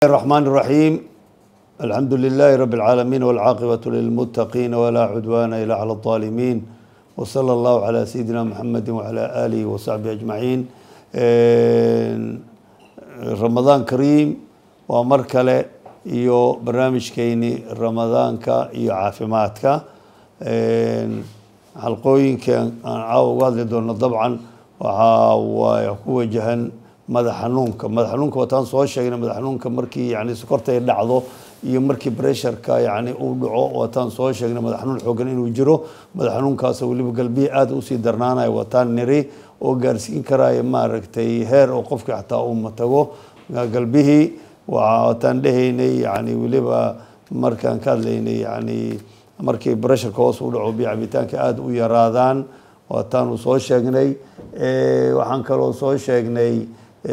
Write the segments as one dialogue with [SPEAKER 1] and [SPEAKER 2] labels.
[SPEAKER 1] الرحمن الرحيم الحمد لله رب العالمين والعاقبة للمتقين ولا عدوان إلا على الظالمين وصلى الله على سيدنا محمد وعلى آله وصحبه أجمعين رمضان كريم ومر kale iyo barnaamijkeeni ramadaanka iyo caafimaadka xalqooyinka aan caawa uga hadli doono dabcan waxaa waay ku wajahan madax xanuunka madax xanuunka wataan soo sheegnay madax xanuunka markii yani sokorta ay dhacdo iyo markii bresharka yani uu dhaco wataan soo sheegnay madax xanuun xoogan inuu jiro madax xanuunkaas weliba galbihi aada usii darnaanaya wataan niri oo gaarsiin karaya maaragtay heer oo qofkii xataa uu matago galbihii wataan dhehaynay yani weliba markaan ka hadlaynay yani markii bresharka hoos u dhaco biyo cabitaanka aada u yaraadaan waataanu soo sheegnay waxaan kaloo soo sheegnay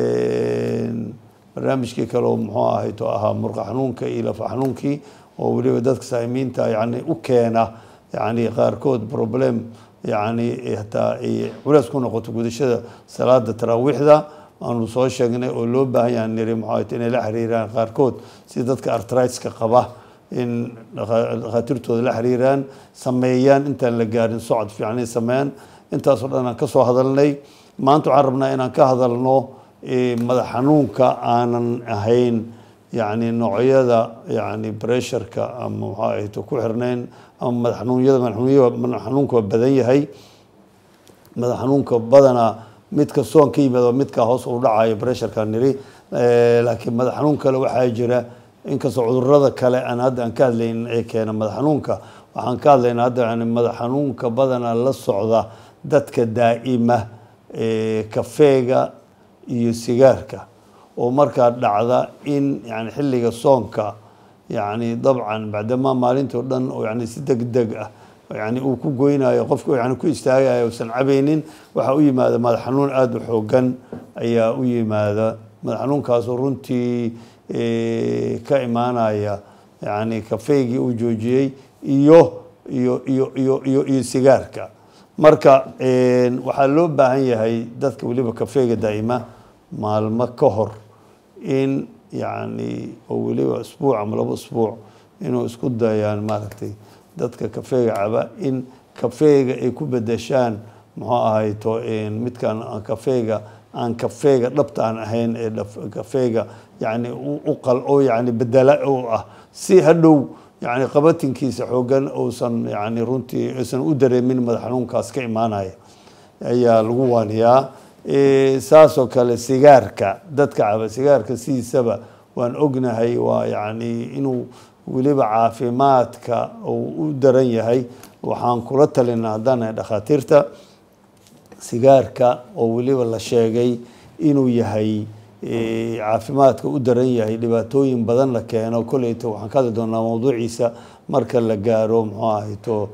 [SPEAKER 1] barnaamijkii kaleo muxuu ahay to ahaa murqa xanuunka iyo lafa xanuunkii oo weliba dadka saamiinta yani u keena yani qaarkood problem yani hataa ay culeys ku noqoto gudashada salaada taraawiixda aanu soo sheegnay oo loo baahan yaha niri muxuu inay la xiriiraan qaarkood si dadka artritka qaba in dhakhaatiirtooda la xiriiraan sameeyaan intaan la gaarin socod fiican ay sameeyaan intaasoo dhan aan ka soo hadalnay maanta waxaan rabnaa inaan ka hadalno madax xanuunka aanan ahayn yani noocyada yani bresharka ama maxaa ahayto ku xirnayn ama madax xanuunyada madax xanuunka waa badan yahay madax xanuunka badanaa midka soon ka yimaado midka hoos u dhacayo bresharka niri laakiin madax xanuun kale waxaa jira inkastoo cudurada kale aan hadda aan ka hadlayn ee keena madax xanuunka waxaan ka hadlaynaa hadda yani madax xanuunka badanaa la socda dadka daa'ima kafeega iyo sigaarka oo markaa dhacda in yani xilliga soonka yani dabcan bacdamaa maalintii o dhan oo yani si deg deg ah yani uu ku goynayo qofka yani ku istaagayo usan cabaynin waxaa u yimaada madax xanuun aada u xoogan ayaa u yimaada madax xanuunkaasoo runtii ka imaanaya yani kafeygii uu joojiyey iyo iyo iyo iyo iyo iyo sigaarka marka waxaa loo baahan yahay dadka weliba kafeega daa'ima maalmo ka hor in yani oo weliba isbuuc ama labo isbuuc inuu isku dayaan maaragtay dadka kafeega caba in kafeega ay ku bedeshaan muxuu ahayto midkaan kafeega aan kafeega dhabta aan ahayn ee kafeega yani uqal oo yani bedela oo ah si hadhow yani qabatinkiisa xoogan uusan yani runtii uusan u dareemin madax xanuunkaas ka imaanaya ayaa lagu waaniyaa saasoo kale sigaarka dadka caba sigaarka sidiisaba waan ognahay waa yani inuu weliba caafimaadka uu u daran yahay waxaan kula talinaa haddaan nahay dhakhaatiirta sigaarka oo weliba la sheegay inuu yahay caafimaadka u daran yahay dhibaatooyin badan la keeno koleyta waxaan ka hadli doonaa mawduuciisa marka la gaaro muxuu ahayto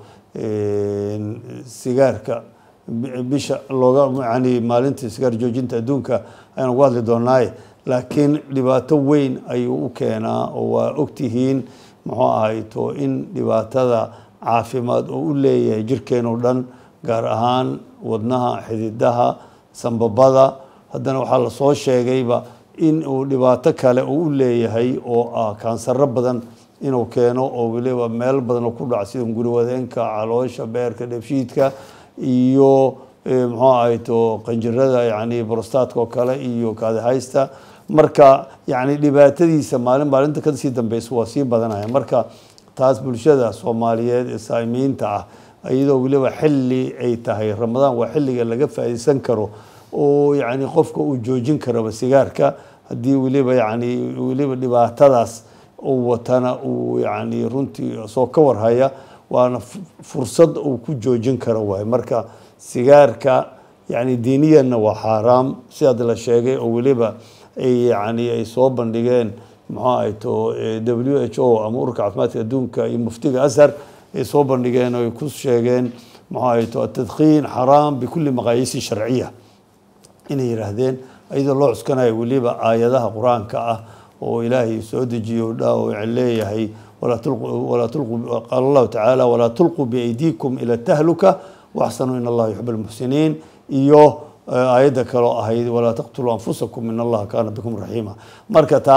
[SPEAKER 1] sigaarka bisha looga yani maalinta sigaar joojinta adduunka ayaan uga hadli doonaaye laakiin dhibaato weyn ayuu u keenaa oo waa ogtihiin muxuu ahayto in dhibaatada caafimaad oo u leeyahay jirkeen oo dhan gaar ahaan wadnaha xididaha sambabada haddana waxaa lasoo sheegayba in uu dhibaato kale uu u leeyahay oo ah kaansaro badan inuu keeno oo weliba meel badan oo ku dhaca sida guriwadeenka caloosha beerka dheefshiidka iyo muxuu ahayto qanjirada yani brostatka oo kale iyo kaadihaysta marka yani dhibaatadiisa maalin maalinta kasii dambeysa waa sii badanaya marka taas bulshada soomaaliyeed ee saamiinta ah iyadoo weliba xilli ay tahay ramadaan waa xilliga laga faa'iideysan karo oo yani qofka uu joojin karaba sigaarka haddii weliba yani weliba dhibaatadaas uu watana uu yani runtii soo ka warhaya waana fursad uu ku joojin karo waay marka sigaarka yani diiniyanna waa xaaraam sidaad la sheegay oo weliba ay yani ay soo bandhigeen muxuu ahayto w h o ama ururka caafimaadka adduunka iyo muftiga ashar ay soo bandhigeen oo ay ku sheegeen muxuu ahayto atadkiin xaraam bikulli maqaayiisi sharciya inay yidhaahdeen iyadoo loo cuskanayo weliba aayadaha qur-aanka ah oo ilaahay soo dejiyo dha leeyahay qaala allahu tacaala walaa tulquu biaydiikum ila tahluka waxsanuu in allaha yuxib almuxsiniin iyo aayadda kaloo ahayd walaa taqtuluu anfusakum in allaha kaana bikum raxiima marka taas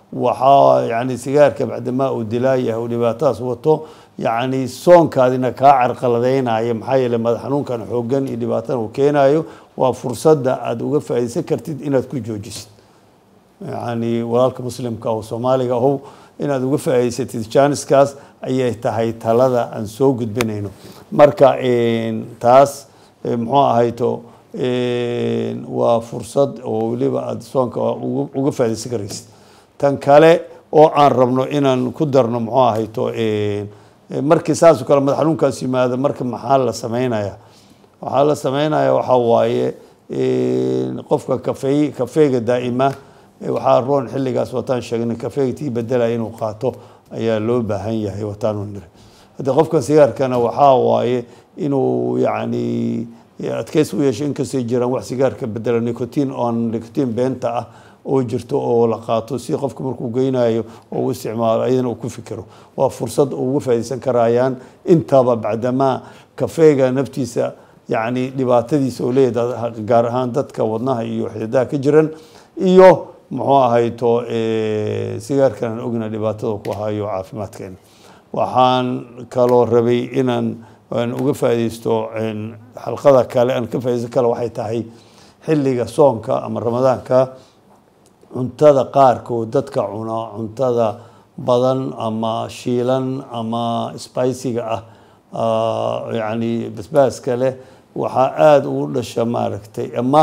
[SPEAKER 1] waxaa yani sigaarka bacdamaa uu dilaayahay uu dhibaatadaas wato yani soonkaadina kaa carqaladeynaya maxaa yeele madax xanuunkan xoogan iyo dhibaatadan uu keenayo waa fursadda aada uga faa'iideysan kartid inaad ku joojisid yani walaalka muslimka oo soomaaliga ahow inaad uga faa'iideysatid jaaniskaas ayay tahay talada aan soo gudbinayno marka taas muxuu ahayto waa fursad oo weliba aada soonka uga faa'iideysan karaysid tan kale oo aan rabno inaan ku darno muxuu ahayto markii saasoo kale madax xanuunkaas yimaado marka maxaa la sameynaya waxaa la sameynaya waxaa waaye qofka kafey kafeega daa'ima waxaa roon xilligaas wataan sheegnay kafeega tii bedelaya inuu qaato ayaa loo baahan yahay wataanu niri hadde qofkan sigaarkana waxaa waaye inuu yacni adkeys u yeesho inkastay jiraan wax sigaarka bedela nicotin oon nicotin beenta ah oo jirto oo la qaato si qofka markuu geynayo oo u isticmaalo ayadana uu ku fikiro waa fursad uga faa'iideysan karayaan intaba bacdamaa kafeega naftiisa yacni dhibaatadiisa oo leeyahay gaar ahaan dadka wadnaha iyo xididaha ka jiran iyo muxuu ahayto sigaarkan aan ogna dhibaatada ku hayo caafimaadkeena waxaan kaloo rabay inaan aan uga faa'iideysto xalqada kale aan ka faaideysan kale waxay tahay xilliga soonka ama ramadaanka cuntada qaarkood dadka cuna cuntada badan ama shiilan ama spiciga ah yacni basbaaska leh waxaa aada ugu dhasha maaragtay ama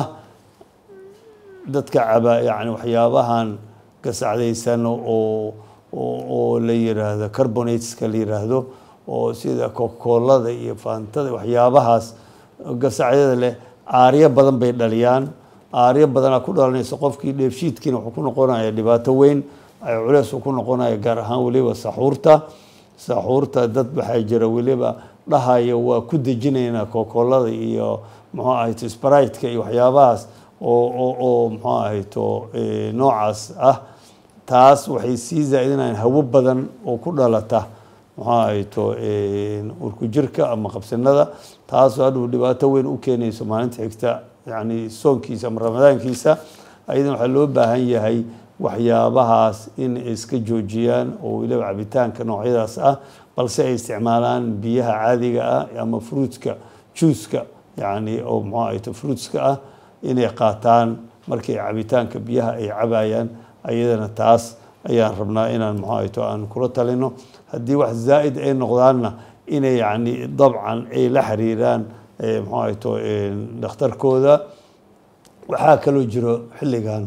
[SPEAKER 1] dadka caba yani waxyaabahan gasacdaysan oo oo la yiraahdo carbonateska la yiraahdo oo sida cocacolada iyo faantada waxyaabahaas gasacyada leh aaryo badan bay dhaliyaan aaryo badanaa ku dhalanaysa qofkii dheefshiidkiina wuxuu ku noqonaya dhibaato weyn ay culeys ku noqonaya gaar ahaan weliba saxuurta saxuurta dad waxaa jira weliba dhahaya waa ku dejinaynaa cocacolada iyo muxuu ahayto spriteka iyo waxyaabahaas oo oo oo muxuu ahayto noocaas ah taas waxay sii zaa-idinayaan hawo badan oo ku dhalata muxuu ahayto urku jirka ama qabsanada taasoo hadhuu dhibaato weyn u keenayso maalinta xigta yani soonkiisa ama ramadaankiisa ayadana waxaa loo baahan yahay waxyaabahaas in ay iska joojiyaan oo weliba cabitaanka noocyadaas ah balse ay isticmaalaan biyaha caadiga ah ama fruitska juuska yani oo muxuu ahayto fruitska ah inay qaataan markii cabitaanka biyaha ay cabayaan ayadana taas ayaan rabnaa inaan muxuu ahayto aan kula talino haddii wax zaa'id ay noqdaanna inay yani dabcan ay la xiriiraan muxuu ahayto dhakhtarkooda waxaa kaloo jiro xilligan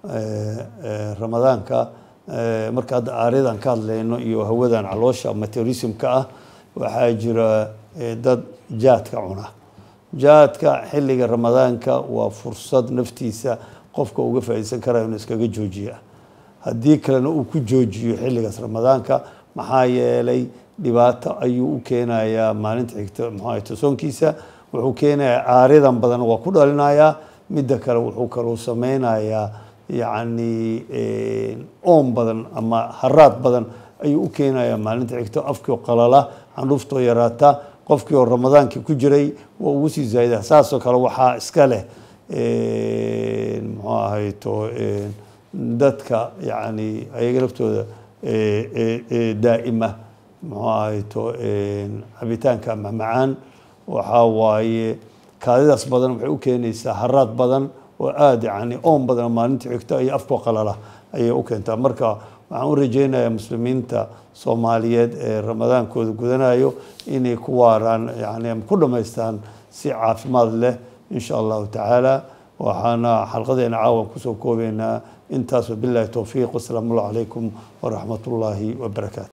[SPEAKER 1] ramadaanka marka hadda aaryadan ka hadlayno iyo hawadan caloosha meteorismka ah waxaa jira dad jaadka cuna jaadka xilliga ramadaanka waa fursad naftiisa qofka uga faa'iideysan karayo inuu iskaga joojiya haddii kalena uu ku joojiyo xilligaas ramadaanka maxaa yeelay dhibaato ayuu u keenayaa maalinta xigta muxuu ahayto soonkiisa wuxuu keenayaa aaryadan badan waa ku dhalinayaa midda kale wuxuu kaluu sameynayaa yacni oon badan ama haraad badan ayuu u keenayaa maalinta xigto afkii qalala candhuuftoo yaraata qofkii oo ramadaankii ku jiray waa ugu sii zaayida saasoo kale waxaa iska leh muxuu ahayto dadka yacni ayaga laftooda daa'ima muxuu ahayto cabitaanka mamacaan waxaa waaye kaadidaas badan waxay u keenaysaa haraad badan oo aada yacni oon badan maalinta xigto iyo afkoo qalala ayay u keentaa marka waxaan u rajeynayaa muslimiinta soomaaliyeed ee ramadaankooda gudanayo inay ku waaraan yani ama ku dhammaystaan si caafimaad leh insha allahu tacaala waxaana xalqadeena caawan kusoo koobeynaa intaas wabillahi towfiiq wasalaamu allahu calaykum waraxmat ullaahi wabarakaatu